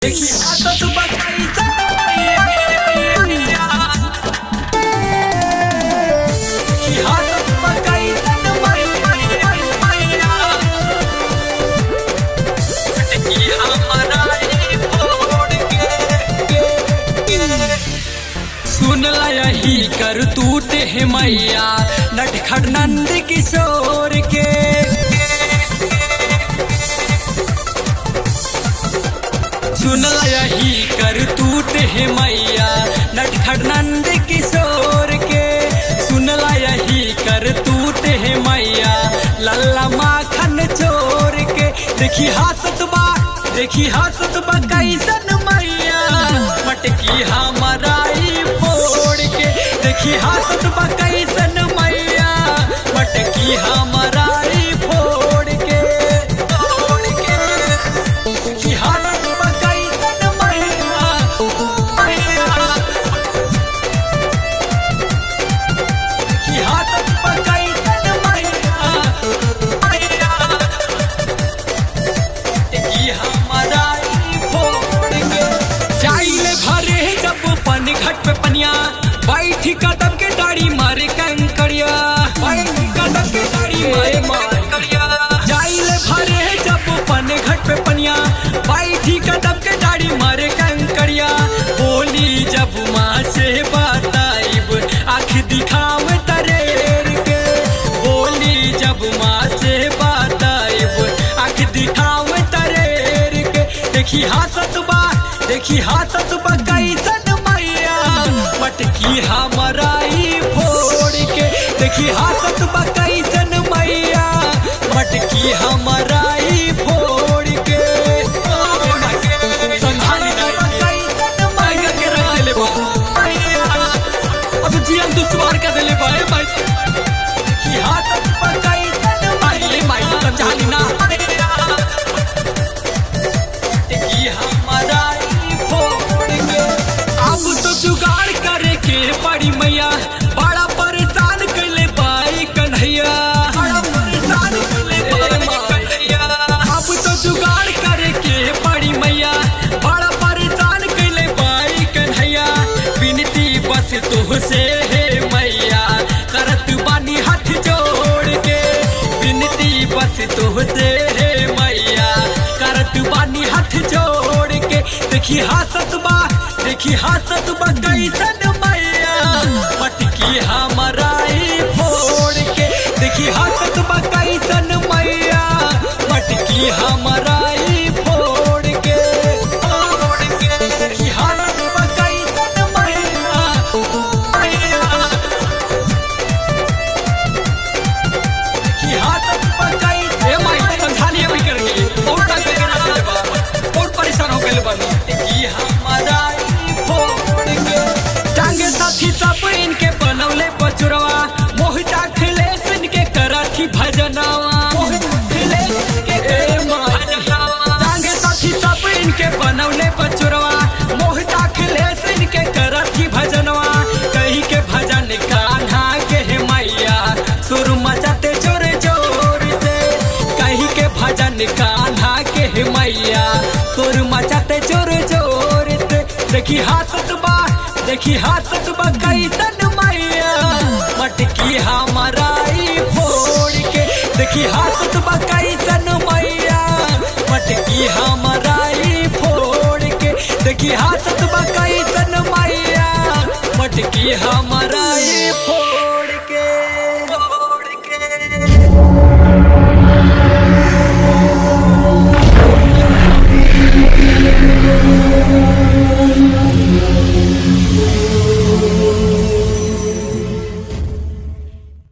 देखी आदत बताई मैया देखी आदत बताई मैया देखी हमारा ये फोड़ के सुन ला यही कर तूते है मैया नटखट नंद किशोर के सुन ला यही कर तूते है मैया नटखट नंद किशोर के सुन ला यही कर तूते है मैया लल्ला माखन चोर के देखी हासत बा देखी हासत बा कैसन मैया मटकी हमाराई फोड़ के देखी हासत बा कैसन मैया मटकी हमाराई फोड़ के फोड़ के देखी हासत बा कैसन मैया मैया देखी हासत बा कैसन मैया मैया देखी हमारा ई फोड़ के जाइले भरे जब पन घट पे पनिया बैठी कदम के डाड़ी मारे कंकड़िया बैठी कदम के डाड़ी मारे कंकड़िया जाइले भरे जब पन घट पे पनिया बैठी कदम के डाड़ी मारे कंकड़िया बोली जब माँ से बताइब आँख दिखावे तरेर के बोली जब माँ से बताइब आँख दिखावे तरेर के देखी हासत बा देखी हासत बा कैसन मैया मटकी हमाराई फोड़ के देखी हासत बा कैसन मैया मटकी हमाराई फोड़ के संभाली ना कैसन मैया के रख देले बा अब जीवन दुश्वार कर देले बा ए भाई देखी हासत बा कैसन माई माई संभाली ना देखी हमारा ई फोड़ के अब तो जुगाड़ करे के पड़ी मैया बड़ा परेशान कैले बाई कन्हैया बड़ा परेशान कैले बाई कन्हैया अब तो जुगाड़ करे के पड़ी मैया बड़ा परेशान कैले बाई कन्हैया विनती बस तुहसे है मैया करत बानी हाथ जोड़ के विनती बस तुहसे है मैया करत बानी हाथ जोड़ के देखी हासत बा देखी हासत बा कैसन मैया मटकी हमाराई फोड़ के देखी हासत बा कैसन मैया मटकी हमाराई फोड़ के फोड़ के देखी हासत बा कैसन मैया मैया देखी हासत बा कैसन ए माई समझालिए भी करके और तक करके ना चले बा और परेशान हो गए बानी देखी हमारा ई फोड़ के टांगे साथी सब इनके बनौले पचुरवा मोहिता खिलेश इनके करथी भजनवा मोहिता खिलेश इनके ए भजनवा टांगे साथी सब इनके बनौले पचुरवा मोहिता खिलेश इनके करथी भजनवा कही के भजन कान्हा के हे मैया सुर मचाते जोर जोर से कही के भजन कान्हा के हे मैया सुर मचाते जोर जोर से देखी हासत बा देखी हासत बा कैसन मैया मटकी हमाराई फोड़ के देखी हासत बा कैसन मैया मटकी हमाराई फोड़ के देखी हासत बा कैसन मैया मटकी हमाराई फोड़